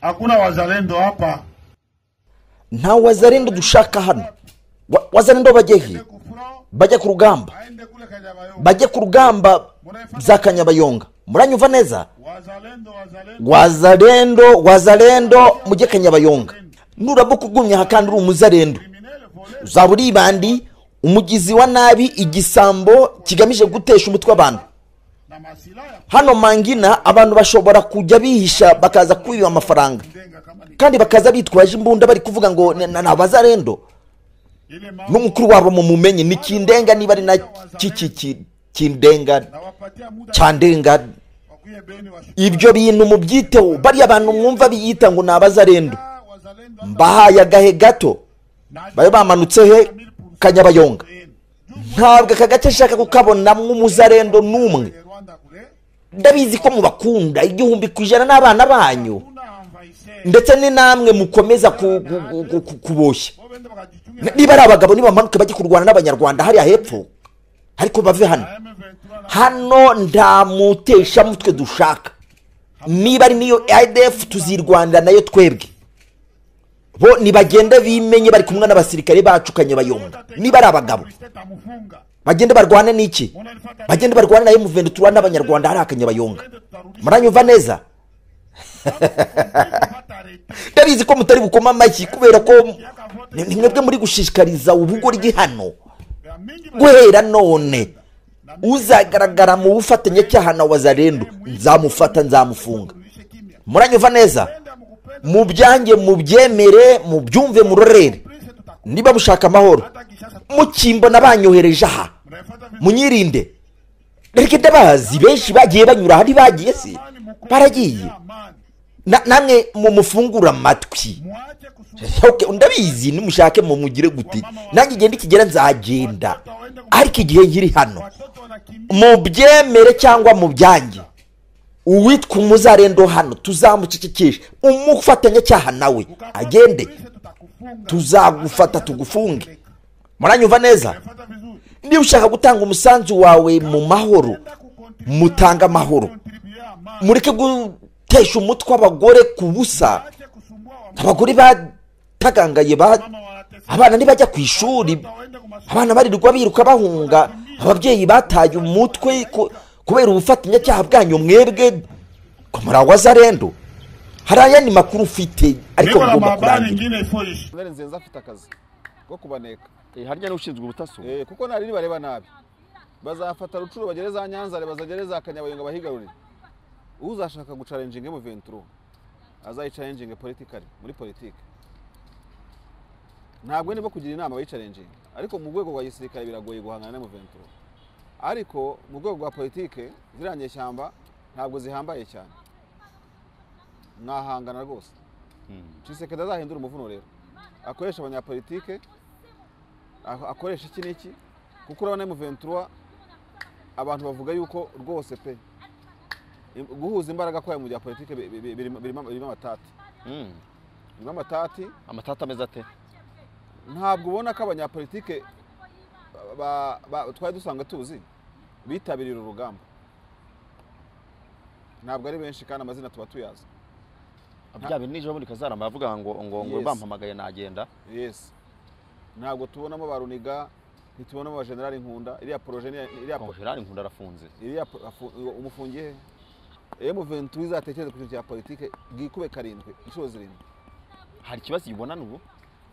Hakuna wazalendo hapa. nta wazalendo dushaka hano Wa- wazalendo bajye he Ku front bajye ku rugamba aende kule Kanyabayonga. bajye ku rugamba za kanyabayonga muranyumva neza Wazalendo wazalendo wazalendo wazalendo mujye kanyabayonga nuraba ukugumya aha kandi uri umuzalendo criminel volé uzaba uri ibandi umugizi wa nabi igisambo kigamije gutesha umutwe abantu na masilaha hano mangina abantu bashobora kujya bihisha bakaza kwiba amafaranga kujenga kama ni kandi bakaza bitwaje imbunda bari kuvuga ngo "Ni- ni abazarendo ile mao n'umukuru wabo mumumenye ni kindenga niba ari na ki- ki- ki- kindenga na wapatia muda cyandenga wakuye beni washuka ibyo bintu mubyiteho bariya bantu mwumva biyita ngo ni abazarendo wazalendo mbahaye agahe gato na babe bamanutse he kanyabayonga ntabwo aka gace ashaka kukabonamo umuzarendo n'umwe Rwanda kule ndabizi ko mubakunda igihumbi ku ijana n'abana banyu kuna amvaise ndetse ni namwe mukomeza ku- ku- ku- ku- kuboshya bo bende bakajitunga Ni- niba ari abagabo nibamanuke bajye kurwana n'abanyarwanda hariya hepfo ariko bave hano M23 na hano nta muteshamutwe dushaka niba ari niyo idf tuzirwanira nayo twebwe bo nibagende bimenye bari kumwe n'abasirikare bacu kanyabayonga niba ari abagabo Christeta mufunga bagende barwane n'iki unanifuata bagende barwane nayo muvende turwane n'abanyarwanda hariya kanyabayonga muranyumva neza hata rete ndabizi ko mutari bukoma amashyi kubera ko ni ni mwebwe muri gushishikariza ubugoryi hano ya mingi guhera none uzagaragara mu bufatanyacyaha na wazarendo nzamufata nzamufunga mlishe kimya muranyumva neza enda mkupenda mubyange mubyemere mubyumve murorere prince tutakata niba mushaka amahoro kishasa mukimbona banyohereje aha mnaifuata vipi munyirinde reka ndabazi benshi bagiye banyura ahandi bagiye si amani mukwe baragiye amani Na- namwe mumufungure amatwi mwache kusumbuka Okay, ndabizi nimushake mumugire guti nanjye igihe nikigera nzagenda ariko igihe nkiri hano watoto wanakimbia mubyemere cyangwa mubyange uwitwa umuzarendo hano tuzamucecekeshe umufatanyacyaha nawe agende prince tutakufunga tuzagufata tugufunge muranyumva neza mnaifuata vizuri niba ushaka gutanga umusanzu wawe mu mahoro enda kukontribua mutanga amahoro kontribua amani mureke gutesha umutwe abagore ku busa mwache kusumbua wa abagore batagangaye ba mama wanateseka abana ntibajya ku ishuri waende kumasuka abana barirwa biruka bahunga ababyeyi bataye umutwe ku- kubera ubufatanyacyaha bwanyu mwebwe ko muri awazarendo hari ayandi makuru ufite ariko niko na mugomba mabani kurangira ingine iforisha Colonel nzenze afite akazi ko kubaneka Eh, harya niwe ushinzwe ubutaso Eh, kuko nari nibareba nabi bazafata rucuro bagere za nyanza bazagere za kanyabayonga bahigarurire uzashaka gucarenjinga mu venturo azayicarenjinge politikari muri politiki ntabwo nibo kugira inama bayicarenjinga ariko mu rwego rwa gisirikare biragoye guhangana na mu venturo ariko mu rwego rwa politike ziriya nyeshyamba ntabwo zihambaye cyane mwahangana rwose cisekedi azahindura umuvuno rero akoresha abanyapolitike ako- akoresha iki n'iki kuko urabona mu ventura abantu bavuga yuko rwose pe im- guhuza imbaraga kwayo mu bya politike bi- bi- bi- birimo birimo- birimo amatati Mm. birimo amatati amatata ameze ate ntabwo ubona ko abanyapolitike ba- ba- twari dusanzwe tuzi bitabiriye uru rugamba ntabwo ari benshi kandi amazina tuba tuyazi bya bintu nijoro muri kazarama bavuga ngo ngo ngo Yes. bampamagaye nagenda yes ntabwo tubonamo ba runiga ntitubonamo ba generali nkunda iriya poroje ni- iriya po- konjerari nkunda arafunze iriya po- afu- umufungiye he M23 izatekereza ku kintu cya politike bwikube karindwi inshuro zirindwi hari ikibazo kibona n'ubu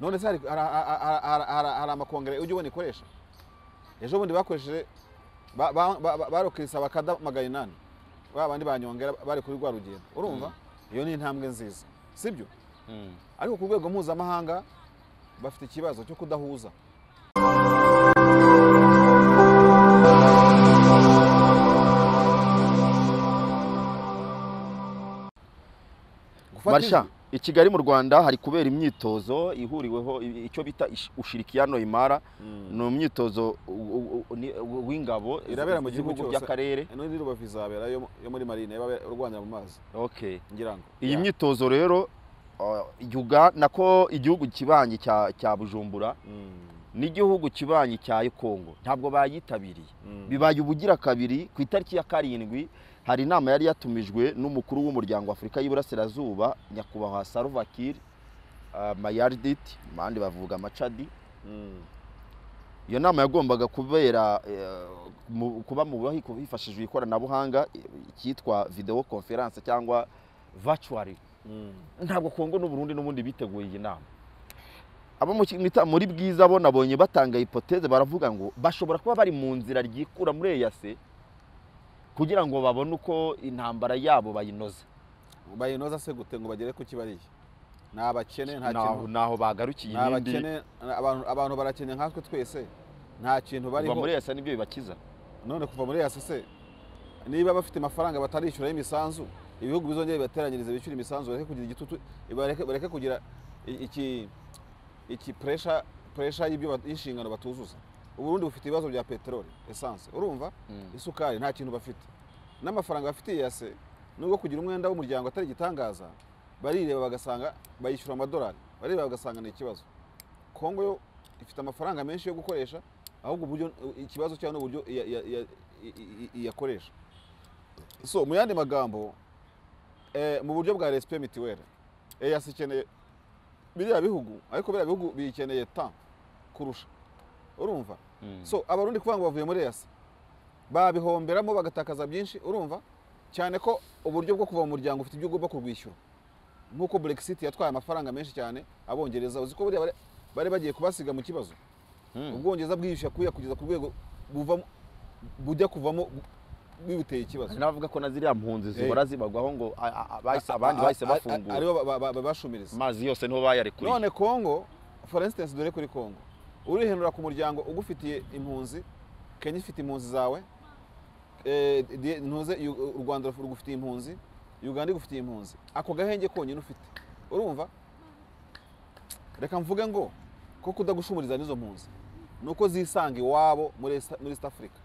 none se hari- hari- hari- hari- hari- hari- hari amakongere ujya ubona ikoresha ejo bundi bakoresheje ba- ba- ba- ba- barokirisa bakada magana inani ba bandi banyongera bari kuri rwa rugendo urumva iyo ni intambwe nziza sibyo Mm. ariko ku rwego mpuzamahanga bafite ikibazo cyo kudahuza Gufata marisha ijwi. i kigali mu rwanda hari kubera imyitozo ihuriweho i- icyo bita ish- ushirikiyano imara ni umwitozo u- u- u- ni- u- w'ingabo irabera mu gihugu z'ibihugu cyose by'akarere ino ni rubavu izabera yo yo muri marine yaba urwanira mu mazi okay ngira ngo iyi Ya. myitozo rero uh, yuga nako igihugu kibanyi cya cya bujumbura Mm. n'igihugu kibanyi cya Kongo ntabwo bayitabiriye Mm. bibaye ubugira kabiri ku itariki ya karindwi hari inama yari yatumijwe n'umukuru w'umuryango w'afurika y'iburasirazuba nyakubahwa Salva Kiir uh, Mayardit mu bandi bavuga Macadi Mm. iyo nama yagombaga kubera eh, mu- kuba mu bubaho hifashishijwe ikoranabuhanga eh, icyitwa videwo konferanse cyangwa vacuwari Mm. ntabwo kongo n'uburundi n'ubundi biteguye iyi nama abo mu kimita- muri bwiza bo nabonye batanga hipoteze baravuga ngo bashobora kuba bari mu nzira ryikura muri eyase kugira ngo babone uko intambara yabo bayinoza bayinoza se gute ngo bagere ku kibariye ni abakene nta naho kintu naho bagarukiye ni ibindi abakene abantu abantu barakennye nkatwe twese nta kintu kuva muri bariho eyase nibyo bibakiza none kuva muri yasi se niba bafite amafaranga batarishyuraho imisanzu ibihugu bizongera bibateranyirize bishyura imisanzu bareke kugira igitutu bareke bareke kugira i- iki iki puresha puresha y'ibyo bat- y'inshingano batuzuza uburundi bufite ibibazo bya peteroli esanse urumva isukari nta kintu bafite n'amafaranga bafitiye ya se nubwo kugira umwenda w'umuryango atari igitangaza barireba bagasanga bayishyura amadolari bareba bagasanga ni ikibazo kongo yo ifite amafaranga menshi yo gukoresha ahubwo uburyo ikibazo cyayo n'uburyo iya- iya- iya- i- i- iyakoresha so mu yandi magambo eh, mu buryo bwa resipe mitiwere eyasi ikeneye biriya bihugu ariko biriya bihugu biyikeneye ta kurusha urumva so abarundi kuvuga ngo bavuye muri eyasi babihomberamo bagatakaza byinshi urumva cyane ko uburyo bwo kuva mu muryango ufite ibyo ugomba kurwishyura nk'uko brexit yatwaye amafaranga menshi cyane abongereza uzi ko buriya bari- bari bagiye kubasiga mu kibazo ubwongereza bwiyishyura kuya kugeza ku rwego buvamo bujya kuvamo bu- bibuteye ikibazo hari n'abavuga ko na ziriya mpunzi zihora zibagwaho ngo a- a- a- bahise- abandi A- a- bahise a- bafungura aribo ba- ba- babashumiriza amazi yose niho bayarekuye none kongo for instance dore kuri kongo urihenura ku muryango ugufitiye impunzi kenya ifite impunzi zawe eh, di- ntuze Yu- u rwanda rugufitiye impunzi uganda igufitiye impunzi ako gahenge konyine ufite urumva reka mvuge ngo ko kudagushumuriza n'izo mpunzi ni uko zisanga iwabo muri East- muri east africa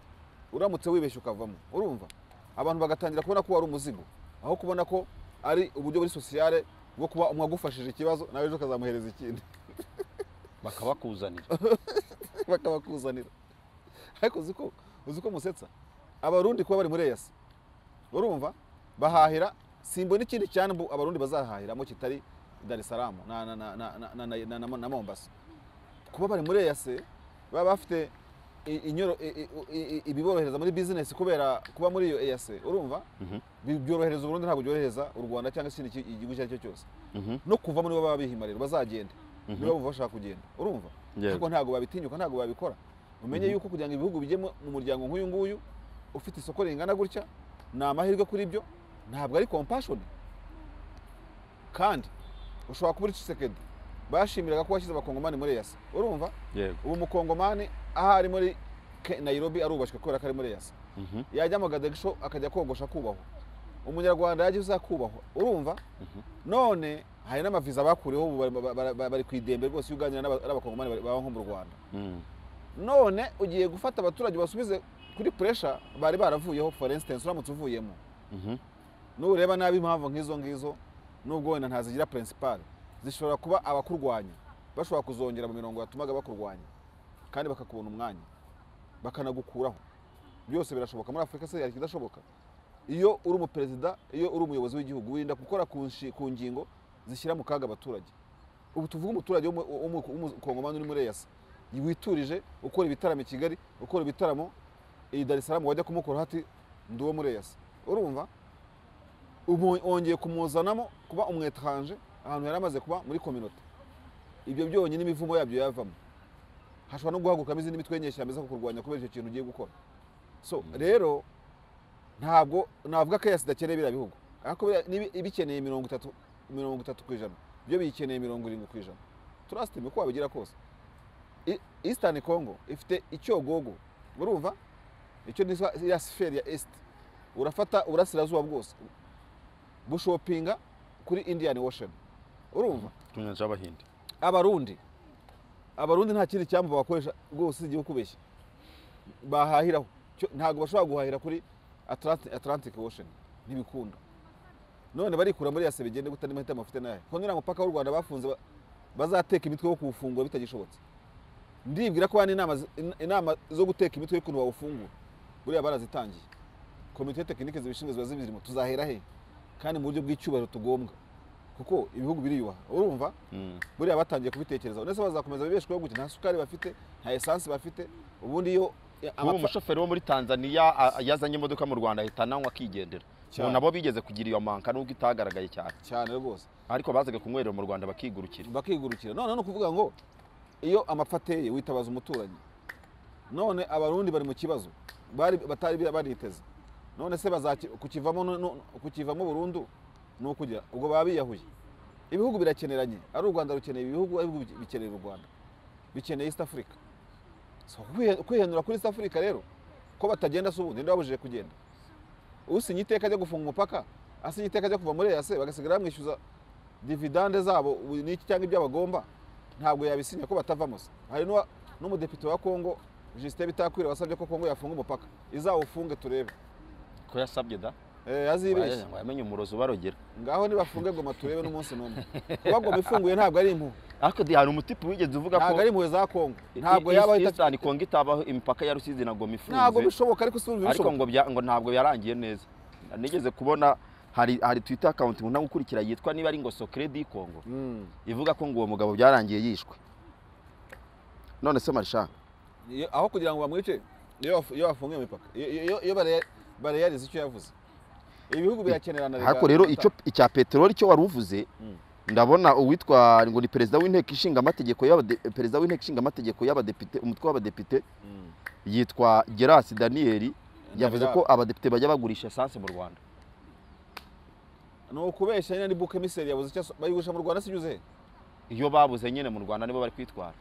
uramutse wibeshye ukavamo urumva abantu bagatangira kubona ko wari umuzigo aho kubona ko ari uburyo buri sosiyale bwo kuba umwe agufashije ikibazo nawe ejo ukazamuhereza ikindi bakabakuzanira bakabakuzanira ariko uzi ko uzi ko musetsa abarundi kuba bari muri eyasi urumva bahahira simbona ikindi cyambu abarundi bazahahiramo kitari dar es salaam na, na, na, na, na, na, na, na, na mombasa kuba bari muri eyasi baba bafite i- inyoro- i- i- i- ibiborohereza muri bizinesi kubera kuba muri iyo eyasi urumva Bi- byorohereza uburundi ntabwo byorohereza u rwanda cyangwa se ikindi ki- igihugu icyo ari cyo cyose no kuva muri bo baba bihimarira bazagenda niba bumva bashaka kugenda urumva Yego. ariko ntabwo babitinyuka ntabwo babikora umenye yuko kugira ngo ibihugu bijye mu- mu muryango nk'uyu nguyu ufite isoko ringana gutya ni amahirwe kuri byo ntabwo ari compassion kandi ushobora kuba uri Tshisekedi bashimiraga ko washyize abakongomani muri yasa urumva yego ubu umukongomani aho ari muri Ke- Nairobi arubashywe kubera ko ari muri yasa yajya mu gadagisho akajya kogosha akubahwa umunyarwanda yajya uza akubahwa urumva none hari n'amaviza bakuriyeho ubu bari- ba- ba- ba- bari ku idembe rwose iyo uganira n'aba- n'abakongomani bari- baba nko mu rwanda none ugiye gufata abaturage basubize kuri puresha bari baravuyeho for instance uramutse uvuyemo nureba nabi impamvu nk'izo ngizo nubwo wenda ntazigira pirinsipari zishobora kuba abakurwanya bashobora kuzongera mu mirongo yatumaga bakurwanya kandi bakakubona umwanya bakanagukuraho byose birashoboka muri afurika se hari ikidashoboka iyo uri umuperezida iyo uri umuyobozi w'igihugu wirinda gukora ku nshi- ku ngingo zishyira mu kaga abaturage ubu tuvuge umuturage w'umu- w'umu- w'umukongomani uri muri eyasi witurije ukora ibitaramo i kigali ukora ibitaramo i dar es salaam wajya kumukuraho ati ndi uwo muri eyasi urumva ubu wongeye kumuzanamo kuba umwetranje ahantu yari amaze kuba muri kominote ibyo byonyine imivumo yabyo yavamo hashobora no guhagurukamo izindi mitwe y'inyeshyamba iza kukurwanya kubera icyo kintu ugiye gukora so rero ntabwo navuga ko yasi idakeneye biriya bihugu ariko biriya nibi- ibikeneye mirongo itatu mirongo itatu ku ijana byo biyikeneye mirongo irindwi ku ijana turasitime uko wabigira kose I- eastern congo ifite icyogogo urumva icyo ni ya siferi ya est urafata uburasirazuba bwose bushopinga kuri indian ocean urumva tunyanja abahinde abarundi abarundi nta kindi cyambu bakoresha rwose igihe kubeshya bahahiraho Cyo- ntabwo bashobora guhahira kuri Atlanti- atlantic ocean ntibikunda none barikura muri yase bigende gute n'amahitamo bafite nayahe ko nuriya mupaka w'u rwanda bafunze ba- bazateka imitwe yo kuwufungura bitagishobotse ndibwira ko hano inama zi- in- inama zo guteka imitwe y'ukuntu bawufungura buriya barazitangiye komite tekinike zibishinzwe ziba zibirimo tuzahera he kandi mu buryo bw'icyubahiro tugombwa kuko ibihugu biriyubaha urumva buriya batangiye kubitekerezaho ndetse bazakomeza bibeshweho gute nta sukari bafite nta esansi bafite ubundi iyo ubu amapfa- umushoferi wo muri tanzania a- yazanye imodoka mu rwanda ahita ananywa akigendera Cyane. ubu nabo bigeze kugira iyo manka nubwo itagaragaye cyane cyane rwose ariko bazaga kunywerera mu rwanda bakigurukira bakigurukira none ni ukuvuga ngo iyo amapfa ateye witabaza umuturanyi none abarundi bari mu kibazo bari batari baniteze none se bazaki- kukivamo no- no- kukivamo burundu ni ukugira ubwo baba biyahuye ibihugu birakeneranye ari u rwanda rukeneye ibihugu ari ibihugu bikeneye u rwanda bikeneye east africa So, kwihe- kwihenura kuri east africa rero ko batagenda si ubu ninde wabujije kugenda usinye iteka ajya gufunga umupaka asinye iteka ajya kuva muri eyase bagasigara bamwishyuza dividande zabo ubu ni iki cyangwa ibyo bagomba ntabwo yabisinya ko batavamo se hari n'uwa- n'umudepite wa kongo jisite bitakwira wasabye ko kongo yafunga umupaka izawufunge turebe ko yasabye da Eh, yazibeshye Ngo yamenye umurozi ubarogera ngaho nibafunge goma turebe n'umunsi n'umwe kuba goma ifunguye ntabwo ari impuhwe ariko di hari umutipe wigeze uvuga ko ntabwo ari impuhwe za kongo I- ntabwo I- yaba East- ahita- Eastern Congo itabaho imipaka ya rusizi na goma ntabwo ifunze bishoboka ariko si ubu ariko bishoboka ngo bya- ngo ntabwo yarangiye neza nigeze kubona hari hari twitter account nkunda gukurikira yitwa niba ari ngo Socredi Congo Mm. ivuga ko ngo uwo mugabo byarangiye yishwe none se marisha Iyo- aho kugira ngo bamwice iyo bafu- iyo bafunga iyo mipaka iyo- iyo- iyo bare- bareyariza icyo yavuze ibihugu birakenerana hako rero icyo icya peteroli cyo wari uvuze Mm. ndabona uwitwa ngo ni perezida w'inteko ishinga amategeko y'abade perezida w'inteko ishinga amategeko y'abadepite umutwe w'abadepite yitwa Gerasi Daniel yavuze ko abadepite bajya bagurisha esanse mu Rwanda ni ukubeshya nyine ni buke miseri yabuze icyo aso- bayigurisha mu rwanda si byuze iyo babuze nyine mu Rwanda nibo bari kwitwara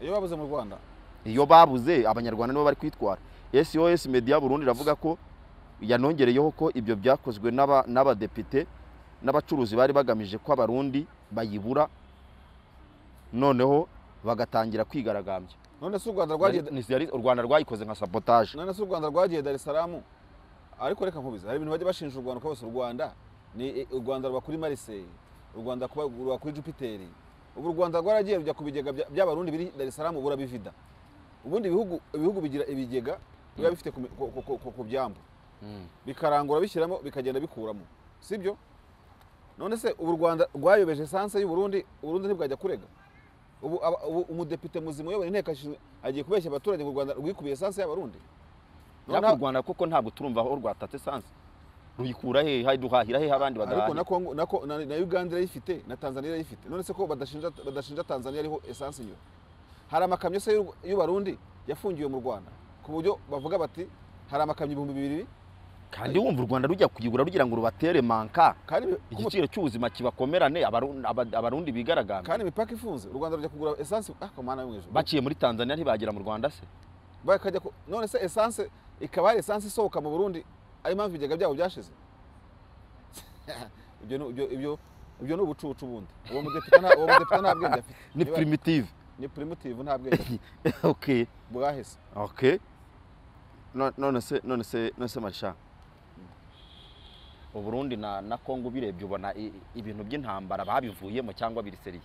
iyo babuze mu rwanda iyo babuze abanyarwanda nibo bari kwitwara SOS Media Burundi iravuga ko yanongereyeho ko ibyo byakozwe n'aba- n'abadepite n'abacuruzi bari bagamije ko abarundi bayibura noneho bagatangira kwigaragambya none si u rwanda rwagiye Ni- ni- u rwanda rwayikoze nka sabotaje none si u rwanda rwagiye dar es salaam ariko reka nkubize hari ibintu bajya bashinja u rwanda ko bose u rwanda ni u rwanda ruba kuri mariseye u rwanda kuba- ruba kuri jupiteri ubu u rwanda rwaragiye rujya ku bigega bya- by'abarundi biri dar es salaam ubura bivida ubundi ibihugu ibihugu bigira ibigega biba bifite ku mi- ku- ku- ku- ku- ku byambu bikarangura bishyiramo bikagenda bikuramo sibyo none se ubu u rwanda rwayobeje esanse y'u Burundi uburundi ntibwajya kurega ubu aba- ubu umudepite muzima uyobora inteko ashinzwe agiye kubeshya abaturage ngo u rwanda rwikubiye esanse y'abarundi Noneho- ariko u rwanda koko ntabwo turumva aho rwatatse esanse ruyikura he Hay- duhahira he abandi ariko na badahahira Congo- na Ko- na- na uganda irayifite na tanzania irayifite none se ko badashinja badashinja tanzania ariho esanse inyura hari amakamyo se y'u- y'ubarundi yafungiwe mu rwanda ku buryo bavuga bati hari amakamyo ibihumbi bibiri kandi wumva u rwanda rujya kuyigura rugira ngo rubatere manka kandi igiciro cy'ubuzima kibakomerane Abaru- Aba- abarundi bigaragambya kandi imipaka ifunze u rwanda rujya kugura esanse ah ko mana yo mu ijuru baciye muri tanzania ntibagera mu rwanda se bakajya ku- none se esanse ikaba ari esanse isohoka mu burundi ari impamvu ibigega byabo byashize ibyo ni- ibyo- ibyo- ibyo ni ubucucu bundi uwo mudepite nta uwo mudepite nta bwenge afite ni Niba- primitive ni primitive nta bwenge afite. ok bwahise ok No- none se none se none se marisha uburundi na na kongo ubirebye ubona i- i- ibintu by'intambara babivuyemo cyangwa biriseriye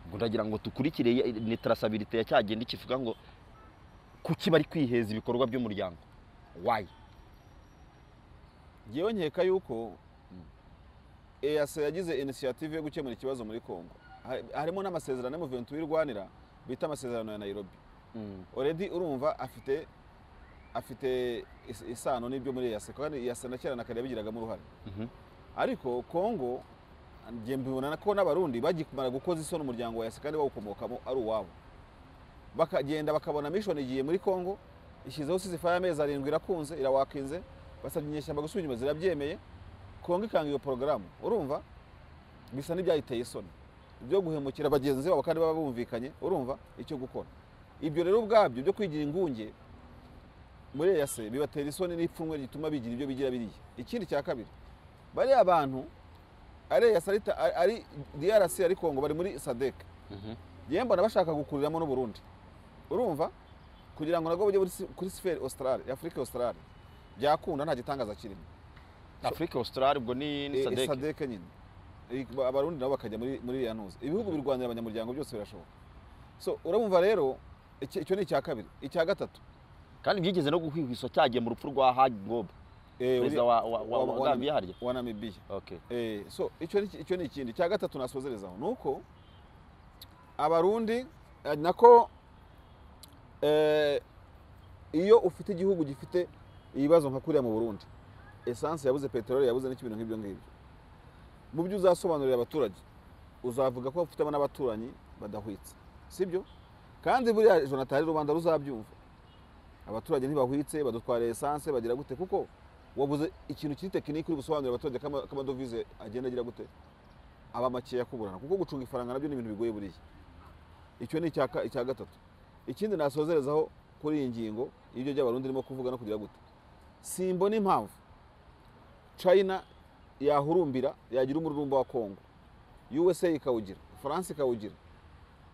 ubwo ndagira ngo dukurikire ye- ni trasabilite ya cyagenda kivuga ngo kuki bari kwiheza ibikorwa by'umuryango wayi ngewe nkeka yuko ease yagize inisiyative yo gukemura ikibazo muri congo Hari- harimo n'amasezerano y'umuventu wirwanira bita amasezerano ya nairobi oredi urumva afite afite is- isano n'ibyo muri ease kandi ease na kera na kare yabigiragamo uruhare ariko kongo njye mbibona ko n'abarundi bagikumara gukoza isoni umuryango wa yasi kandi bawukomokamo ari uwabo bakagenda bakabona mishoni igiye muri kongo ishyizeho sizifa y'amezi arindwi irakunze irawakinze basabye inyeshyamba gusubira inyuma zirabyemeye kongo ikanga iyo porogaramu urumva bisa n'ibyayiteye isoni byo guhemukira bagenzi babo kandi baba bumvikanye urumva icyo gukora ibyo rero ubwabyo byo kwigira ingunge muri eyase bibatera isoni n'ipfunwe rituma bigira ibyo bigira biriya ikindi cya kabiri bariya bantu ari eyase ari ta- ari- ari drc ari kongo bari muri sadek yewe mbona bashaka gukuriramo n'uburundi urumva kugira ngo nabwo bujye muri si- kuri siferi australe afurika australe byakunda nta gitangaza kirimo afurika australia ubwo ni ni Eh, sadek sadeke nyine Eh, abarundi nabo bakajya muri muri iriya ntuza ibihugu birwanira abanyamuryango byose birashoboka so uramumva rero iki- icyo ni icya kabiri icya gatatu kandi byigeze no guhwihwiswa cyagiye mu rupfu rwa Hage Gobba eh, perezida uri- wa wa- wa- wa wa- Gambia harya wa namibiya okay Eh, so icyo ni icyo ni ikindi cya gatatu nasozerezaho ni uko abarundi eh, nako eh, iyo ufite igihugu gifite ibibazo nka kuriya mu burundi esanse yabuze peteroli yabuze n'ibintu nk'ibyo ngibyo mu byo uzasobanurira abaturage uzavuga ko ufitemo n'abaturanyi badahwitse sibyo kandi buriya jonathan rubanda ruzabyumva abaturage ntibahwitse badutwara esanse bagira gute kuko wabuze ikintu kiri tekiniki uri gusobanurira abaturage ko ama- ko amadovize agenda agira gute aba makeya kuburana kuko gucunga ifaranga nabyo ni ibintu bigoye buriya icyo ni icya ka- icya gatatu ikindi nasozerezaho kuri iyi ngingo y'ibyo by'abarundi irimo kuvuga no kugira gute simbona impamvu china yahurumbira yagira umururumba wa kongo usa ikawugira france ikawugira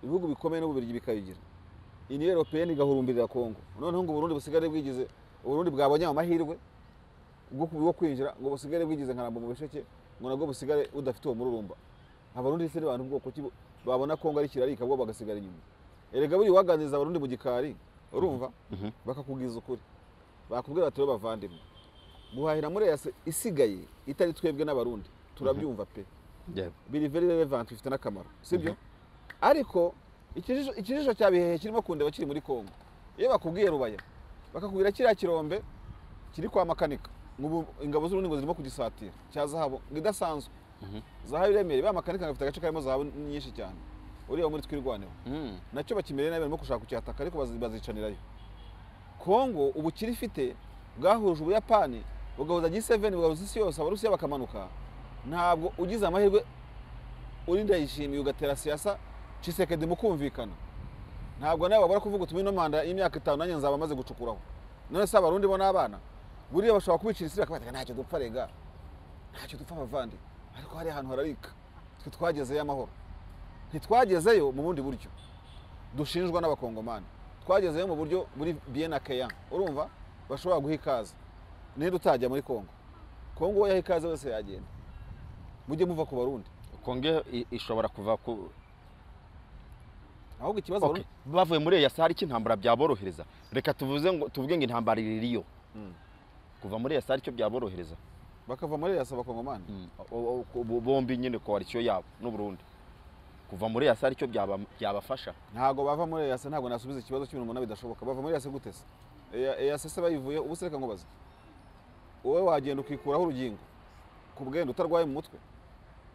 ibihugu bikomeye n'ububirigi bikayigira ini europeyeni igahurumbirira kongo noneho ngo uburundi busigare bwigize uburundi bwabonye amahirwe bwo ku- bwo kwinjira ngo busigare bwigize nka Rambo mu bisheke ngo nabwo busigare budafite uwo mururumba abarundi se n'abantu bwoko ki bu- babona kongo ari kirarika bo bagasigara inyuma erega buri waganiriza abarundi mu gikari urumva Mhm. bakakubwiza ukuri bakubwira bati rero bavandimwe guhahira muri yase isigaye itari twebwe n'abarundi turabyumva pe biri very relevant bifite n'akamaro sibyo ariko ikijisho ikijisho cya bihehe kirimo kundeba kiri muri kongo iyo bakubwiye rubaya bakakubwira kiriya kirombe kiri kwa makanika nk'ubu ingabo z'urundi ngo zirimo kugisatira cya zahabu ngo idasanzwe zahabu iremereye ba makanika bafite agace karimo zahabu nyinshi cyane ureba muri twirwaneho Mm. nacyo bakimereye nabi barimo gushaka kucyataka ariko bazi- bazicanirayo kongo ubu kirifite bwahuje ubuyapani bugahuza g7 bugahuza isi yose abarusiya bakamanuka ntabwo ugize amahirwe uri ndayishimiye ugatera siyasa cisekedi mukumvikana ntabwo nawe wabura kuvuga uti ino manda y'imyaka itanu nanjye nzaba maze gucukuraho none se abarundi bo n'abana buriya bashobora kubicira isira akabatega ntacyo dupfa rega ntacyo dupfa abavandi ariko hariya ahantu hararika twe twagezeyo amahoro ntitwagezeyo mu bundi buryo dushinjwa n'abakongomani twagezeyo mu buryo buri bien akeya urumva bashobora guha ikaze niba utajya muri kongo kongo uwo yaha ikaze wese yagenda mujye muva ku barundi konge i- ishobora kuva ku ahubwo ikibazo Okay. bavuye muri eyasi hari icyo intambara byaborohereza reka tuvuze ngo tuvuge ngo intambara iririyo Abarundi- kuva muri eyasi hari icyo byaborohereza bakava muri yasa abakongomani O- o- o- bo- bombi nyine koalisiyo yabo n'uburundi kuva muri eyasi hari icyo byaba- byabafasha ntabwo bava muri yasa ntabwo nasubiza ikibazo cy'ibintu umunani bidashoboka bava muri yasa gute se Eya- eyase se bayivuye ubu se reka nkubaze wowe wagenda ukikuraho urugingo ku bwenda utarwaye mu mutwe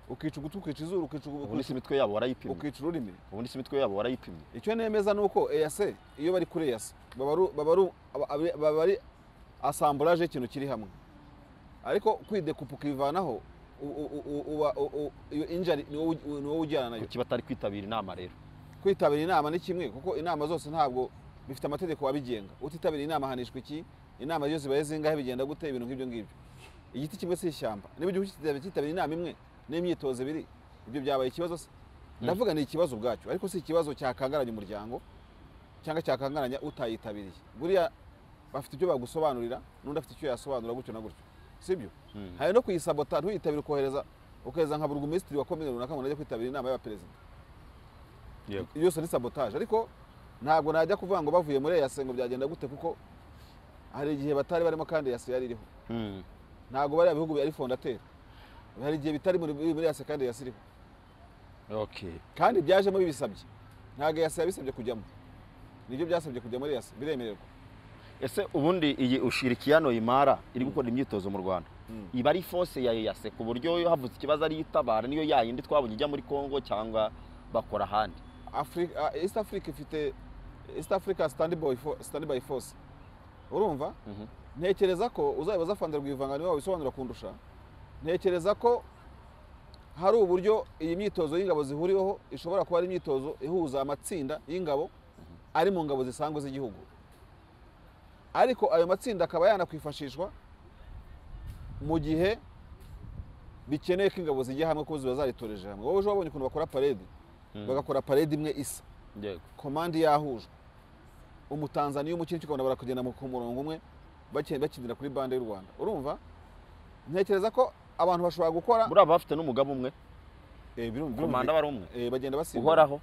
ukica ugutwi ukica izuru ukica ugu- ubu n'isi imitwe yabo barayipimye ukica ururimi ubu n'isi imitwe yabo barayipimye icyo nemeza ni uko eyase iyo bari kuri eyase baba ari- baba ari- aba- baba ari asamburaje y'ikintu kiri hamwe ariko kwidekupa ukivanaho u- u- u- uba- u- u- iyo injari ni wowe ugi- ni wowe ujyana nayo kuki batari kwitabira inama rero kwitabira inama ni kimwe kuko inama zose ntabwo bifite amategeko abigenga utitabira inama ahanishwa iki inama iyo zibaye zingahe bigenda gute ibintu nk'ibyo ngibyo igiti kimwe si ishyamba niba igihugu kititabira kitabira inama imwe n'imyitozo ibiri ibyo byabaye ikibazo se ndavuga ni ikibazo ubwacyo ariko si ikibazo cyakangaranya umuryango cyangwa cyakangaranya utayitabiriye buriya bafite ibyo bagusobanurira n'undi afite icyo yasobanura gutyo na gutyo sibyo hari no kuyisabota ntuyitabire ukohereza ukohereza nka burugumesitiri wa komine runaka ngo najya kwitabira inama y'abaperezida yose ni sabotage ariko ntabwo najya kuvuga ngo bavuye muri eyase ngo byagenda gute kuko hari igihe batari barimo kandi eyase yari iriho Mm. ntabwo bariya bihugu ari fondateri hari igihe bitari muri muri eyase kandi eyase iriho Okay. kandi byajemo bibisabye ntabwo eyase yabisabye kujyamo nibyo byasabye kujya muri eyase biremererwa ese ubundi iyi ushirikiyano imara iri gukora imyitozo mu rwanda Mm. iba ari fose ya eyase ku buryo iyo havutse ikibazo ariyo itabara niyo yayindi twabonye ijya muri congo cyangwa bakora ahandi Africa, East Africa ifite East Africa stand by, fo- stand by force urumva Mhm. ntekereza ko uzabibaza fanda rwivanga niwe wabisobanura kundusha ntekereza ko hari uburyo iyi myitozo y'ingabo zihuriweho ishobora kuba ari imyitozo ihuza amatsinda y'ingabo ari mu ngabo zisanzwe z'igihugu ariko ayo matsinda akaba yanakwifashishwa mu gihe bikeneye ko ingabo zijya hamwe kuko ziba zaritoreje hamwe wowe ejo wabonye ukuntu bakora paredi bagakora paredi imwe isa yego komande yahujwe umutanzaniya umukino ukabona barakugenda mu- ku murongo umwe bake- bakindira kuri bande y'u rwanda urumva ntekereza ko abantu bashobora gukora muri aba bafite n'umugabo umwe Eh, birum- birum- komanda bari umwe eh, bagenda basimbuka uhoraho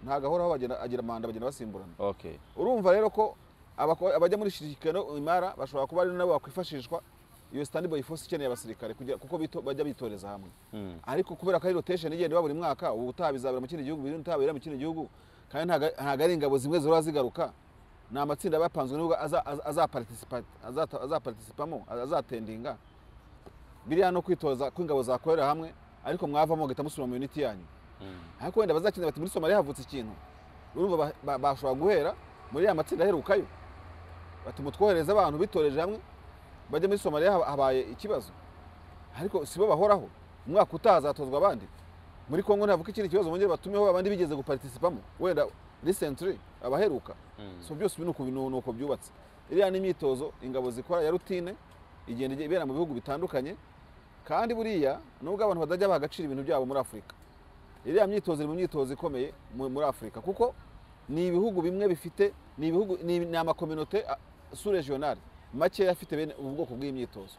ntabwo ahoraho bagenda- agira manda bagenda basimburana okay urumva rero ko abako- abajya muri shirikano imara bashobora kuba ari nabo bakwifashishwa iyo standby force ikeneye abasirikare kugira- kuko bito- bajya bitoreza hamwe Mm. ariko kubera ko ari rotation igenda iba buri mwaka ubu utaha bizabera mu kindi gihugu biri utaha bibera mu kindi gihugu kandi ntago- ntago ari ingabo zimwe zihora zigaruka ni amatsinda aba yapanzwe nubwo aza- aza- azaparticipa- azata- azaparitisipamo azatendinga biriya no kwitoza ko ingabo zakorera hamwe ariko mwavamo mugahita musubira mu unity yanyu ariko wenda bazakenera bati muri somaliya havutse ikintu urumva ba- ba- bashobora guhera muri ya matsinda aherukayo bati mutwohereze abantu bitoreje hamwe bajya muri somaliya haba- habaye ikibazo ariko si bo bahoraho umwaka utaha azatozwa abandi muri kongo ntavuka ikindi kibazo bongere batumeho abandi bigeze guparticipamo wenda recently abaheruka so byose ibi ni uku- ni uko byubatse iriya ni imyitozo ingabo zikora ya rutine igenda ijya ibera mu bihugu bitandukanye kandi buriya nubwo abantu batajya baha agaciro ibintu byabo muri afurika iriya myitozo iri mu myitozo ikomeye mu- muri afurika kuko ni ibihugu bimwe bifite ni ibihugu ni ni amakominote su regionale makeya afite bene ubu bwoko bw'imyitozo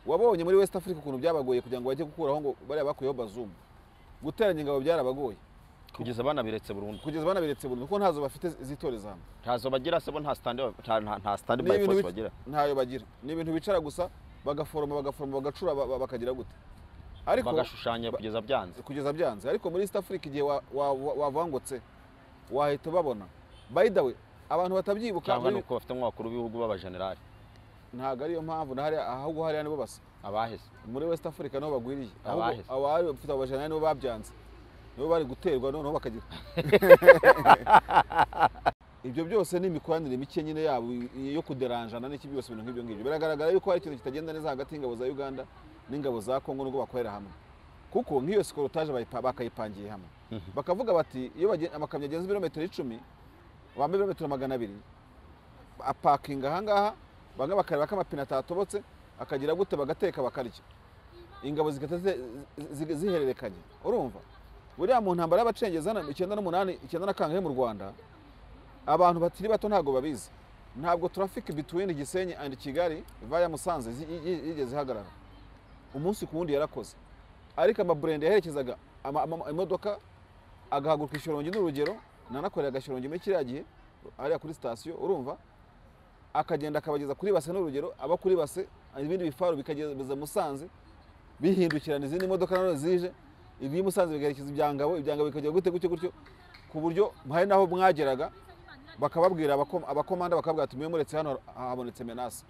wabonye muri west africa ukuntu byabagoye kugira ngo bajye gukuraho ngo bariya bakuyeho bazumu guteranya ingabo byarabagoye kugeza banabiretse burundu kugeza banabiretse burundu kuko ntazo bafite zitorezamu ntazo bagira se bo nta stand nta nta- nta stand Ni by ibintu force bic- bagira ntayo bagira ni ibintu bicara gusa bagaforoma bagaforoma bagacura ba- ba- bakagira gute ariko bagashushanya ba- kugeza byanze kugeza byanze ariko muri east africa igihe wa- wa- wa- wavangutse wahita babona by the way abantu batabyibuka cyangwa muri- ni uko bafite nk'abakuru b'ibihugu b'abajenerali ntabwo ariyo mpamvu na hariya ahubwo hariya nibo basa abaheze muri west africa niho bagwiriye Abahe. ahubwo abari bafite abajenerali nibo babyanze nibo bari guterwa noneho bakagira ibyo byose ni imikoranire mike nyine yabo yo kuderanjana n'iki byose ibintu nk'ibyo ngibyo biragaragara yuko hari ikintu kitagenda neza hagati y'ingabo za uganda n'ingabo za kongo nubwo bakorera hamwe kuko nk'iyo sikorotaje bayipa- bakayipangiye hamwe bakavuga bati iyo bagen- amakamyo agenze ibirometero icumi bambaye ibirometero magana abiri apakinga ahangaha bamwe bakareba ko amapine atatobotse akagira gute bagateka bakarya ingabo zigahita zi- zi- zihererekanya urumva buriya mu ntambara y'abacengeza na- icyenda n'umunani icyenda na kangahe mu rwanda abantu bakiri bato ntabwo babizi ntabwo traffic between gisenyi and kigali via musanze zi- yi- yi- yigeze ihagarara umunsi ku wundi yarakoze ariko amaburende yaherekezaga ama- ama- imodoka agahaguruka i shyorongi n'urugero nanakoreraga shyorongi muri kiriya gihe hariya kuri sitasiyo urumva akagenda akabageza kuri base n'urugero aba kuri base ibindi bifaru bikageza musanze bihindukirana izindi modoka nanone zije ibi musanze bigaherekeza ibya ngabo ibya ngabo bikajya gute gutyo gutyo ku buryo hari n'aho mwageraga bakababwira abako- abakomanda bakabwira tumuye muretse hano habonetse menase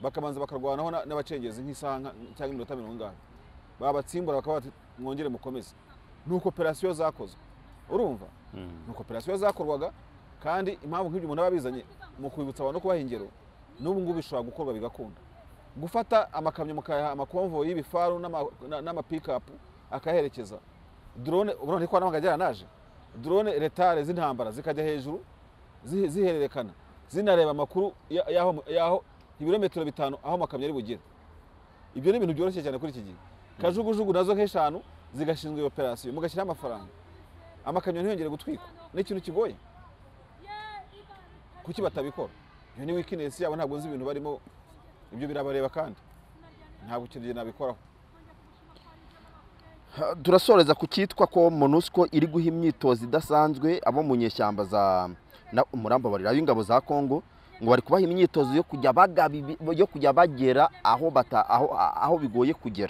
bakabanza bakarwanaho na- n'abacengezi nk'isaha nka- cyangwa iminota mirongo ingahe babatsimbura bakaba bati mwongere mukomeze ni operasiyo zakozwe urumva ni operasiyo zakorwaga kandi impamvu nk'ibyo umuntu aba bizanye mu kwibutsa abantu no kubaha ingero n'ubu ngubu bishobora gukorwa bigakunda gufata amakamyo mukayaha amakonvoyi y'ibifaru n'ama- na- n'amapikapu akayaherekeza drone ubundi n'ikoranabuhanga ryaranaje drone retare z'intambara zikajya hejuru zihe- zihererekana zinareba amakuru ya- y'aho y'aho ibirometero bitanu aho amakamyo ari bugere ibyo ni ibintu byoroshye cyane kuri iki gihe kajugujugu nazo nk'eshanu zigashinzwe iyo operasiyo mugashyiraho amafaranga amakamyo ntiyongere gutwikwa ni ikintu kigoye kuki batabikora iyo ni weakness yabo ntabwo nzi ibintu barimo ibyo birabareba kandi ntabwo icyo gihe nabikoraho Ha, turasoreza ku cyitwa ko monusco iri guha imyitozo idasanzwe abo mu nyeshyamba za na- umurambabarira w'ingabo za congo ngo bari kubaha imyitozo yo kujya bagaba ibi- yo kujya bagera aho, bata, aho, aho bigoye kugera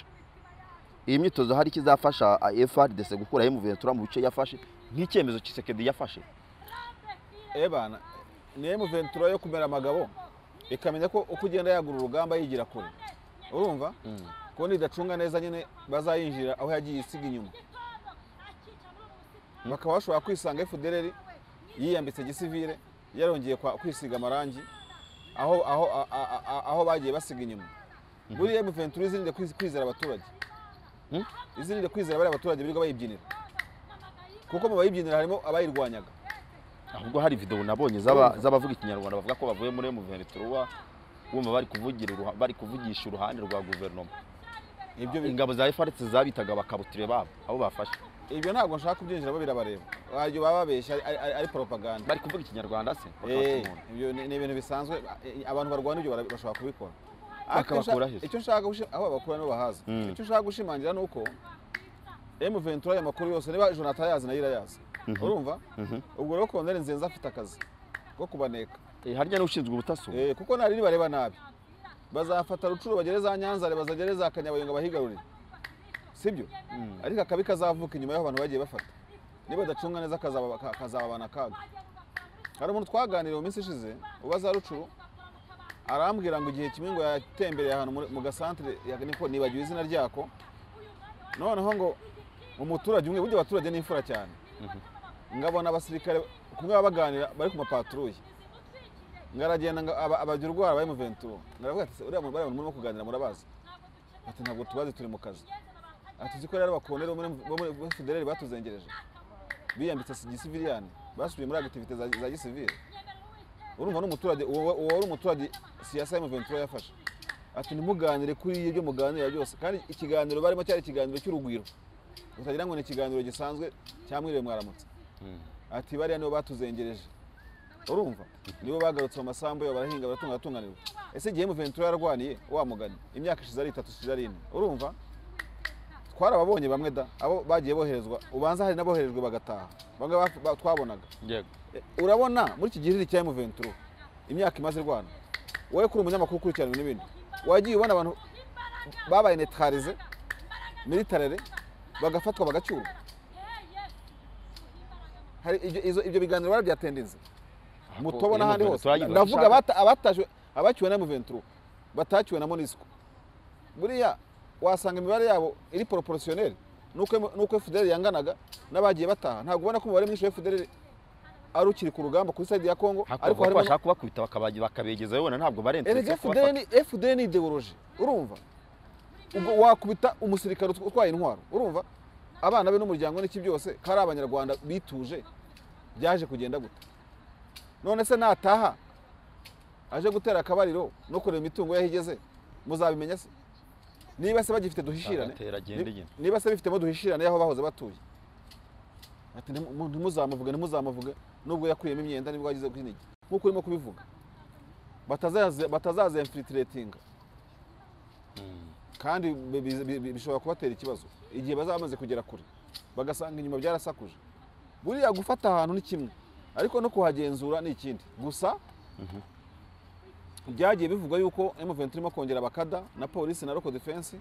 iyi myitozo hari icyo izafasha ah, frdc gukuraho muventura mu bice yafashe nk'icyemezo kisekedi yafashe ebana niyo muventura yo kumera amagabo ikamenya ko uko ugenda yagura urugamba yigira kure urumva ko nidacunga neza nyine bazayinjira aho yagiye isiga inyuma bakaba bashobora kwisanga fdrr yiyambitse gisivire yarongeye kwa- kwisiga amarangi aho, aho, a- a- a- aho bagiye basiga inyuma buriya mventura izirinde kwiz- kwizera abaturage Mhm. izirinde kwizera bariya abaturage birirwa bayibyinira kuko mu bayibyinira harimo abayirwanyaga ahubwo hari video nabonye z'aba- z'abavuga ikinyarwanda bavuga ko bavuye muri muventura wumva bari kuvugira uruha- bari kuvugisha uruhande rwa guverinoma ibyo bi- ingabo za frdc zabitaga abakabutire babo abo bafashe ibyo ntabwo nshaka kubyinjiramo birabareba waryo baba babeshya ari- ari ari propaganda bari kuvuga ikinyarwanda se Eh, bakabata umuntu. ibyo ni ni ibintu bisanzwe eh, abantu barwana ibyo bara- bashobora kubikora Bakabakura Ariko icyo nshaka- aheza. icyo nshaka gushi- aho babakura nibo bahaza Mm. icyo nshaka gushimangira ni uko m ventura ayo makuru yose niba jonathan ayazi nayo irayazi urumva Mhm. ubwo rero koloneli nzenze afite akazi ko kubaneka Eh, harya n'ushinzwe ubutaso Eh, kuko nta riri bareba nabi bazafata rucuru bagere za nyanza bazagere za kanyabayonga bahigarurire sibyo ariko akabi kazavuka inyuma y'aho abantu bagiye bafata niba badacunga neza kazaba- ka- kazababana akaga hari umuntu twaganiriye mu minsi ishize uba za rucuru arambwira ngo igihe kimwe ngo yatembereye ahantu muri- mu gasantere ya- niko nibagiwe izina ryako noneho ngo umuturage umwe burya abaturage ni imfura cyane ngabona abasirikare kumwe baba baganira bari ku mapaturuye ngaragenda nga- aba- abagira ubwoba bari mu venturo ngaravuga ati "Se, uriya muntu bariya muntu murimo kuganira murabazi ati ntabwo tubazi turi mu kazi ati uzi ko rero abakoloneli bo muri- bo muri bo muri federeri batuzengereje biyambitse gisiviliyani basubiye muri agitivite za za gisivili urumva n'umuturage uwo uwo wari umuturage siyasa y'umuventura yafashe ati ntimuganire kuri ibyo muganira byose kandi ikiganiro barimo cyari ikiganiro cy'urugwiro utagira ngo ni ikiganiro gisanzwe cyamwiriwe mwaramutse ati bariya nibo batuzengereje urumva nibo bagarutse mu masambu yabo barahinga baratunga baratunganirwa ese igihe muventura yarwaniye wa mugani imyaka ishize ari itatu ishize ari ine urumva twarababonye bamwe da abo bagiye boherezwa ubanza hari n'aboherejwe bagataha bamwe baf- ba- twabonaga yego Eh, urabona muri iki gihe cya M23 imyaka imaze rwana wowe kuri umunyamakuru ukurikirana n'ibindi wagiye ubona abantu babaye neutralize militarere bagafatwa bagacyurwa hari ibyo izo- ibyo biganiro barabyatendenze mutobo n'ahandi hose ndavuga abata- abatashywe abacyuwe na M23 batacyuwe na MONUSCO buriya wasanga imibare yabo iri poroporosiyoneri nuko nuko FDL yanganaga n'abagiye bataha ntabwo ubona ko umubare mwinshi wa FDL ari ukiri ku rugamba kuri side ya Congo ariko ariko harimo bashaka kubakubita bakabaje- bakabegezayo wenda ntabwo erega barenze FDL ni- FDL ni ideoloji urumva ubwo wakubita umusirikare utw- utwaye intwaro urumva abana be n'umuryango n'iki byose kari abanyarwanda bituje byaje kugenda gute none se nataha aje gutera akabariro no kureba imitungo yaho igeze muzabimenya se niba se bagifite duhishirane Agatera agenda ni- nyine. niba se bifitemo duhishirane y'aho bahoze batuye ati "Ntimu- ntimuzamuvuge ntimuzamuvuge nubwo yakuyemo imyenda nibwo yagize kuri iki nk'uko urimo kubivuga batazaze- batazazemfilitiratinga kandi bi- bi- bi- bi- bishobora kubatera ikibazo igihe bazaba bamaze kugera kure bagasanga inyuma byarasakuje buriya gufata ahantu ni kimwe ariko no kuhagenzura ni ikindi gusa byagiye bivugwa yuko M23 irimo kongera abakada na polisi na local defense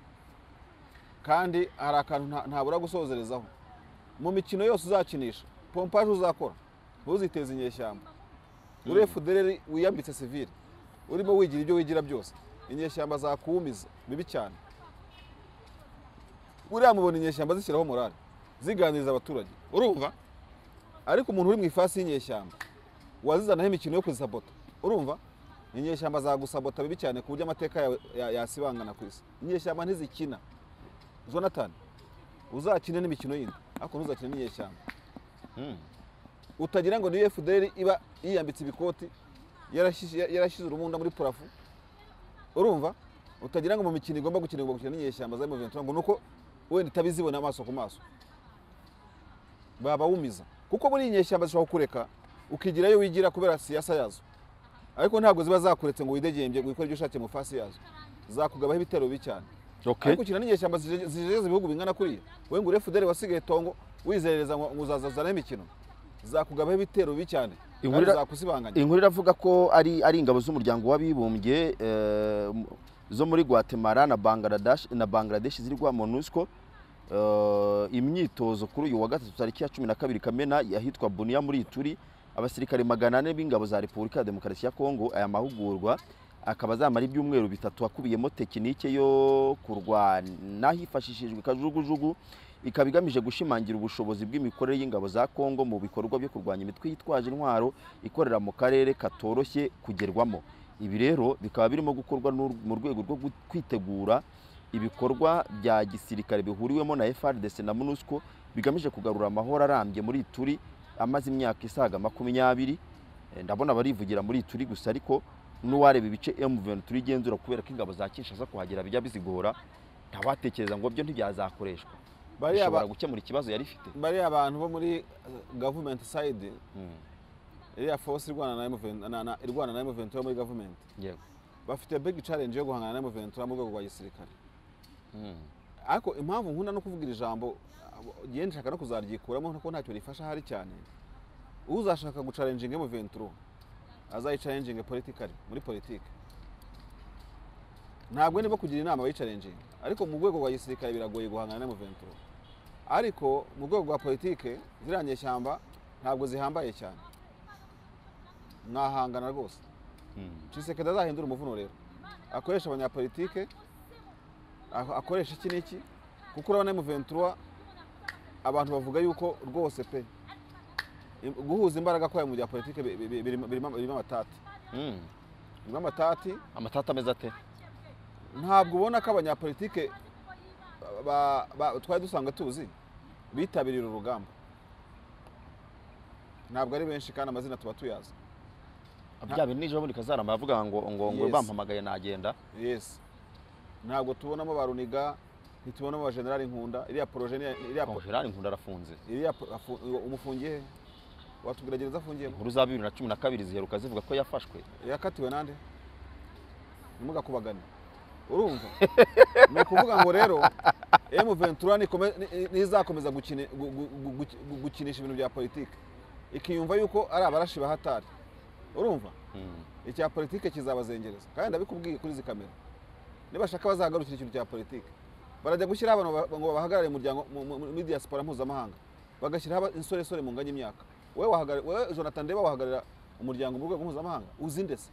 kandi hari akantu nta- ntabura gusozerezaho mu mikino yose uzakinisha pompaje uzakora ntuziteze inyeshyamba uri FDL wiyambitse sivile urimo wigira ibyo wigira byose inyeshyamba zakuwumiza bibi cyane buriya mubona inyeshyamba zishyiraho morale ziganiriza abaturage urumva ariko umuntu uri mu ifasi y'inyeshyamba wazizanaho imikino yo kuzisabota urumva inyeshyamba zagusabota bibi cyane ku buryo amateka yawe ya- yasibangana ku isi inyeshyamba ntizikina jonathan uzakine n'imikino yindi ariko ntuzakine n'inyeshyamba utagira ngo niyo fdr iba yiyambitse ibikoti yarashyize yarashyize urumunda muri purafu urumva utagira ngo mu mikino igomba gukinirwa gukina n'inyeshyamba za M23 ngo nuko wenda itabizibona amaso ku maso baba wumiza kuko buri inyeshyamba zishobora kukureka ukigirayo wigira kubera siyasa yazo ariko ntabwo ziba zakuretse ngo widegembye ngo ikore ibyo ushakiye mu fasi yazo zakugabaho ibitero bibi cyane ariko ukina n'inyeshyamba zije- zijejeza ibihugu bingana kuriya wowe ngo urefuderi wasigaye tongo wizerereza ngo ngo uzazazana imikino zakugabaho ibitero bibi cyane kandi Ihurira- zakusibanganya inkuru iravuga ko ari ari ingabo z'umuryango w'abibumbye eh, m- zo muri Guatemala na Bangladesh na Bangladesh zirwa MONUSCO eh, imyitozo kuri uyu wa gatatu tariki ya 12 Kamena yahitwa Bunia muri Ituri abasirikare magana ane b'ingabo za Repubulika ya Demokarasi ya Kongo aya mahugurwa akaba azamara ibyumweru bitatu akubiyemo tekinike yo kurwana hifashishijwe kajugujugu ikaba igamije gushimangira ubushobozi bw'imikorere y'ingabo za Kongo mu bikorwa byo kurwanya imitwe yitwaje intwaro ikorera mu karere katoroshye kugerwamo ibi rero bikaba birimo gukorwa n'ur- mu rwego rwo gu- kwitegura ibikorwa bya gisirikare bihuriwemo na FRDC na MONUSCO bigamije kugarura amahoro arambye muri Ituri amaze imyaka isaga makumyabiri Eh, ndabona barivugira muri Ituri gusa ariko n'uwareba ibice M23 igenzura kubera ko ingabo za Kinshasa kuhagera bijya bizigora ntawatekereza ngo byo ntibyazakoreshwa bariya ba- bishobora gukemura ikibazo yari ifite bariya abantu bo muri government side iriya force irwana na M20 na- na- irwana na M23 yo muri government yego bafite big challenge yo guhangana na M23 mu rwego rwa gisirikare ariko impamvu nkunda no kuvugira ijambo ngende nshaka no kuzaryikuramo kuko ntacyo rifasha ahari cyane uzashaka gucarenjinga muventuro azayicarenjinge politikari muri politiki ntabwo niba kugira inama abayicarenjinga ariko mu rwego rwa gisirikare biragoye guhangana na muventuro ariko mu rwego rwa politiki ziriya nyeshyamba ntabwo zihambaye cyane mwahangana rwose cisekedi azahindura umuvuno rero akoresha abanyapolitike ako- akoresha iki n'iki kuko urabona emuventura abantu bavuga yuko rwose pe im- guhuza imbaraga kwayo mu bya politike bi- bi- bi- birimo birimo- birimo amatati Mm. birimo amatati amatata ameze ate ntabwo ubona ko abanyapolitike ba- ba- twari dusanzwe tuzi bitabiriye uru rugamba ntabwo ari benshi kandi amazina tuba tuyazi bya bintu nijoro bundi kazarama yavuga ngo ngo ngo Yes. bampamagaye nagenda yes ntabwo tubonamo ba runiga ntitubonamo ba generali nkunda iriya poroje ni iya- iriya po- konjerari nkunda arafunze iriya po- afu- umufungiye he watubwira gereza afungiyemo inkuru za bibiri na cumi na kabiri ziheruka zivuga ko yafashwe yakatiwe nande ntimugakubagane urumva ni ukuvuga ngo rero emu ventura nikome- ni- ntizakomeza gukine- gu- gu- gu- gu- gu- gukinisha ibintu bya politiki ikiyumva yuko ari abarashi bahatari urumva Mm. icya politiki kizabazengereza kandi ndabikubwiye kuri izi kamera nibashaka bazagarukira ikintu cya politiki barajya gushyiraho abantu ba- ngo bahagarare umuryango mu- mu- muri diaspora mpuzamahanga bagashyiraho aba- insoresore mu nganya imyaka wowe wahagarara- wowe jonathan ndeba wahagararira umuryango mu rwego mpuzamahanga uzi ndese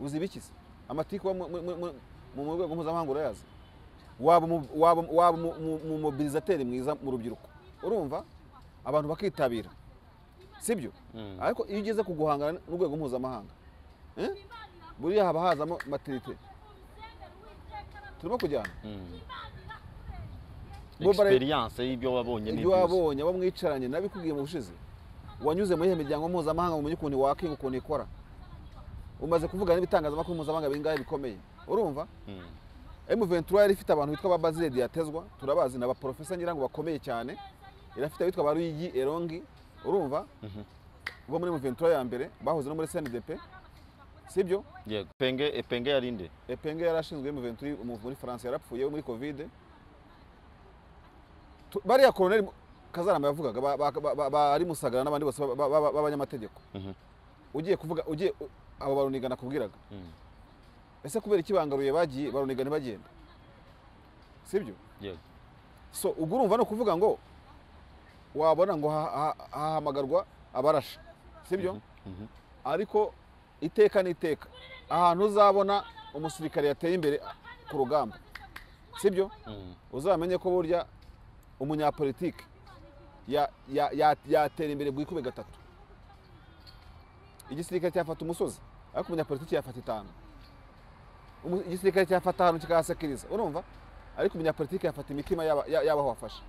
uzi ibikize amatiku mu mu- mu- mu- mu rwego mpuzamahanga urayazi waba umu- waba umu- waba umu- umu- umumobilizateri mwiza mu rubyiruko urumva abantu bakitabira sibyo Mm. ariko iyo ugeze ku guhangana n'urwego mpuzamahanga eh, buriya haba hazamo maternite turimo kujyana Mm. Bo bara- experience y'ibyo wabonye ibyo n'ibyuzi wabonye abo mwicaranye nabikubwiye mu bushize wanyuze muri iyo miryango mpuzamahanga umenye ukuntu wakinga ukuntu ikora umaze kuvugana n'ibitangazamakuru mpuzamahanga bingahe bikomeye urumva Mm. M23 yari ifite abantu bitwa ba Basile Diatezwa turabazi na ba professor ngira ngo bakomeye cyane irafite abitwa ba Ruyigi Erongi urumva bo muri M23 ya mbere bahoze no muri CNDP sibyo yego penge epenge yarinde Epenge yarashinzwe M23 umu- muri France yarapfuye muri Covid Tu- bariya Colonel Kazarama yavugaga ba- ba- ba- ba- bari Musagara n'abandi bose ba- ba- ba- b'abanyamategeko Mhm. ugiye kuvuga ugiye u- abo baruniga nakubwiraga Mm. ese kubera iki bangaruye bagiye baruniga ntibagenda sibyo yego so ubwo urumva ni ukuvuga ngo wabona ngo ha- ha- hahamagarwa abarashi sibyo Mhm. ariko iteka n'iteka ahantu uzabona umusirikare yateye imbere ku rugamba sibyo Mm. uzamenye ko burya umunyapolitiki ya- ya- ya- yatera imbere bwikube gatatu igisirikare cyafata umusozi ariko umunyapolitiki yafata itanu Umu- igisirikare cyafata ahantu kikahasekiriza urumva ariko umunyapolitiki yafata imitima y'aba- y'a- y'abaho wafashe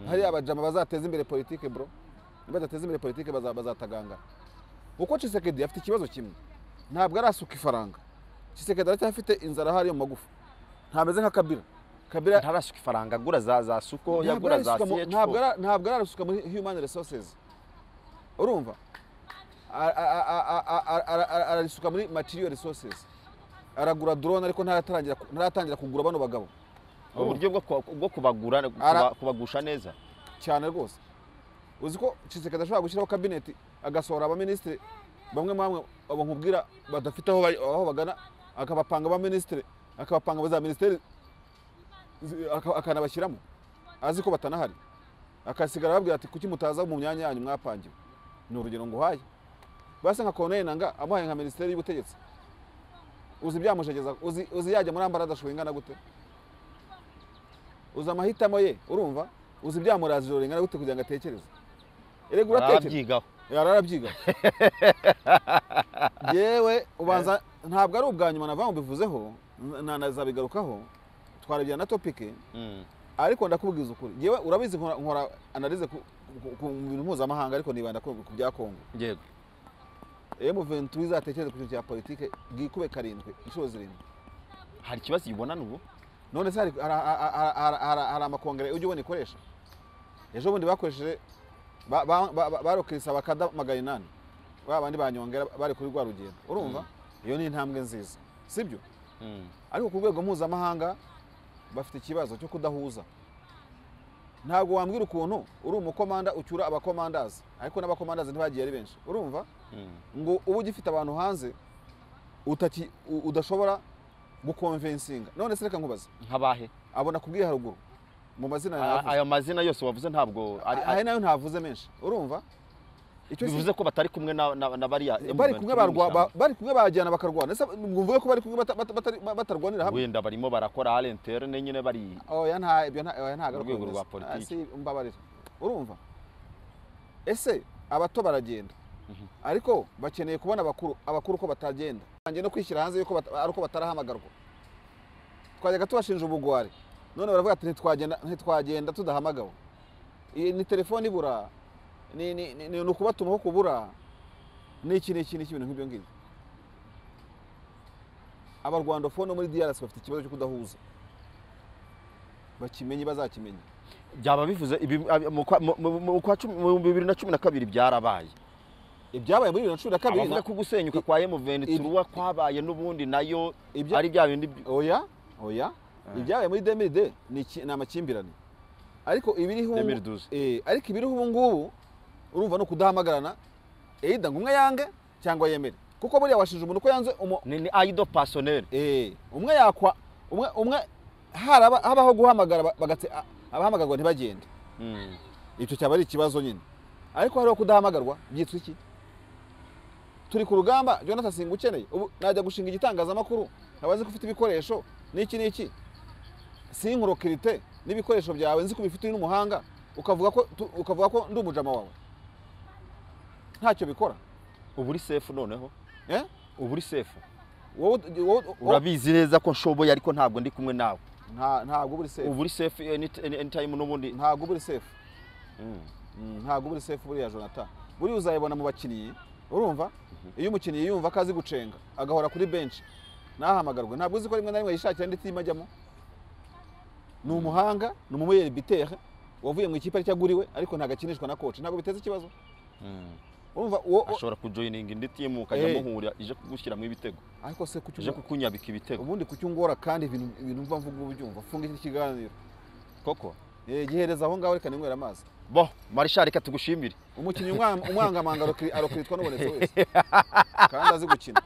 hariya abajama bazateza imbere politiki bro nibadateza imbere politiki baza- bazatagangana kuko cisekedi afite ikibazo kimwe ntabwo arasuka ifaranga cisekedi aracyafite inzara ahari yo mu magufa ntameze nka kabira kabira ntarasuka ifaranga agura za za suko ntabwo yagura za ararisuka mu- ntabwo CH4 ara- ntabwo ararasuka muri human resources urumva A- a- a- a- a- a- a- a- ararisuka muri material resources aragura drone ariko ntaratangira ku- ntaratangira kugura bano bagabo uburyo bwo kuba- bwo kubagura Ara- kuba- kubagusha neza cyane rwose uzi ko cisekedi ashobora gushyiraho kabineti agasohora abaminisitiri bamwe na bamwe abo nkubwira badafite aho bari- aho bagana akabapanga abaminisitiri akabapanga ba za minisiteri zi- aka- akanabashyiramo azi ko batanahari akasigara ababwira ati kuki mutaza mu myanya yanyu mwapangiwe ni urugero nguhaye basa nka koneri nanga amuhaye nka minisiteri y'ubutegetsi uzi ibyamushegeza uzi, uzi yajya muri ambara adashoboye ingana gute uzi amahitamo ye urumva uzi ibyamuraza ijoro ringana gute kugira ngo atekereze erega uratekereza arabyigaho yari arabyiga yewe ubanza ntabwo ari ubwa nyuma nava mubivuzeho nanazabigarukaho twarabigira na topike Mm. ariko ndakubwiza ukuri yewe urabizi nkora- nkora analize ku ku- ku bintu mpuzamahanga ariko nibanda ku ku bya kongo yego m23 izatekereza ku kintu cya politike bwikube karindwi inshuro zirindwi hari ikibazo ibonana ubu none se hari- hari- hari- hari- hari hari amakongere ujya ubona ikoresha ejo bundi bakoresheje ba- ba- ba- ba- barokirisa bakada magana inani ba bandi banyongera bari kuri rwa rugendo urumva iyo ni intambwe nziza sibyo Mm. ariko ku rwego mpuzamahanga bafite ikibazo cyo kudahuza ntabwo wambwira ukuntu uri umukomanda ucyura abakomandazi ariko n'abakomandazi ntibagiye ari benshi urumva ngo uba ugifite abantu hanze utaki- u- udashobora gukonvensinga none se reka nkubaze nk'abahe abona kubwiye haruguru mu mazina A- yavuze ayo mazina yose wavuze ntabwo ari aya nayo ntavuze menshi urumva Icyo si- bivuze ko batari kumwe na- na na bariya bari kumwe barwa- ba- bari kumwe bajyana bakarwana ese mvuge ko bari kumwe bata- bata- batari- batarwanira hamwe wenda barimo barakora arenterne nyine bari oya nta ibyo nta- oya ntabwo ari Urwego ukwemeza. rwa politiki. Ah, si, mbabarira urumva ese abato baragenda ariko bakeneye kubona abakuru abakuru ko batagenda banjye no kwishyira hanze yuko bata- ari uko batarahamagarwa twajyaga tubashinja ubugwari none baravuga ati ntitwagenda ntitwagenda tudahamagawe Iyi ni telefone ibura ni ni- ni- ni ukubatuma ko kubura ni iki ni iki ni iki ibintu nk'ibyo ngibyo abarwandofone muri DRC bafite ikibazo cyo kudahuza bakimenye bazakimenye byaba bivuze ibi- abi- mu kwa- mu- mu- mu kwa cumi- mu bibiri na cumi na kabiri byarabaye ibyabaye muri bibiri na cumi na kabiri abavuga ko gusenyuka kwa M23 kwabaye n'ubundi nayo Ibya- ari bya bindi by- oya oya ibyabaye muri demide ni iki- ni amakimbirane ariko ibiriho ubu- 2012. eh, ariko ibiriho ubu ngubu urumva ni ukudahamagarana either ngo umwe yange cyangwa yemere kuko buriya washinja umuntu ko yanze umu- ni ni aido personnel eh, umwe yakwa umwe umwe haraba habaho guhamagara ba- bagatse a- abahamagarwa ntibagende Mm. icyo cyaba ari ikibazo nyine ariko hariho kudahamagarwa byitwa iki turi ku rugamba jonathan singa ukeneye ubu najya gushinga igitangazamakuru nkabazi ko ufite ibikoresho n'iki n'iki sinkurokirite n'ibikoresho byawe nzi ko ubifite uri n'umuhanga ukavuga ko tu- ukavuga ko ndi umujama wawe ntacyo bikora ubu uri safe noneho eh? ubu uri safe wowe wowe- wowe- urabizi neza ko nshoboye ariko ntabwo ndi kumwe nawe nta- ntabwo uba uri sefu ubu uri safe any- any- anytime n'ubundi ntabwo uba uri sefu Mm. Mm, ntabwo uba uri sefu buriya jonathan buriya uzayibona mu bakinnyi urumva iyo umukinnyi yumva ko azi gucenga agahora kuri benshi ntahamagarwe ntabwo uzi ko rimwe na rimwe yishakira indi timu ajyamo ni umuhanga ni umumeyeri bitere wavuye mu ikipe aricyo aguriwe ariko ntabwo akinishwa na koci ntabwo biteza ikibazo Mm. urumva uwo uwo- ashobora kujoyininga indi timu ukajya Eh. muhura ije kugushyiramo ibitego ariko se kuki ije ubu- kukunyabika ibitego ubundi kuki ungora kandi ibintu ibintu mva mvuga uba ubyumva funga iki kiganiro koko Eh, gihereza aho ngaho reka ninywera amazi bo marishari reka tugushimire umukinnyi umwanga- umwangamanga arokiri- arokiritwa n'ubonetse wese kandi azi gukina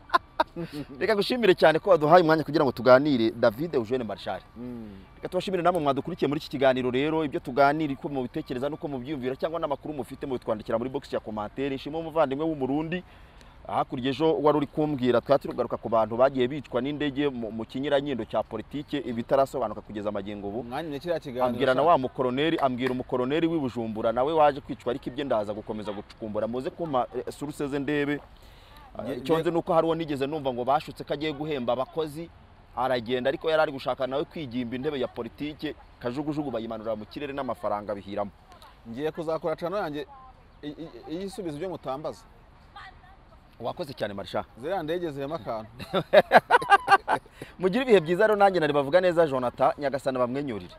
reka gushimire cyane ko waduhaye umwanya kugira ngo tuganire david eugene marishari Mm. reka tubashimire namwe mwadukurikiye muri iki kiganiro rero ibyo tuganira uko mubitekereza n'uko mubyiyumvira cyangwa n'amakuru mufite mubitwandikira muri box ya komantere ishimwe umuvandimwe w'umurundi hakurya ejo wari uri kumbwira twari turi kugaruka ku bantu bagiye bicwa n'indege mu mu kinyuranyindo cya politike ibitarasobanuka kugeza magingo ubu umwanya ni kiriya kiganiro ambwira na wa mukoroneri ambwira umukoroneri w'i Bujumbura nawe waje kwicwa ariko ibye ndaza gukomeza gucukumbura muze kumpa eh, suruse ze ndebe Nge- Eh, icyo nzi ni uko hari uwo nigeze numva ngo bashutse ko agiye guhemba abakozi aragenda ariko yari ari gushaka nawe kwigimba intebe ya politike kajugujugu bayimanura mu kirere n'amafaranga bihiramo ngiye kuzakora cano yanjye i- i- iyo isubizo ibyo mutambaza wakoze cyane marisha ziriya ndege zirema akantu mugire ibihe byiza rero nanjye nari bavuga neza jonathan nyagasana bamwenyurire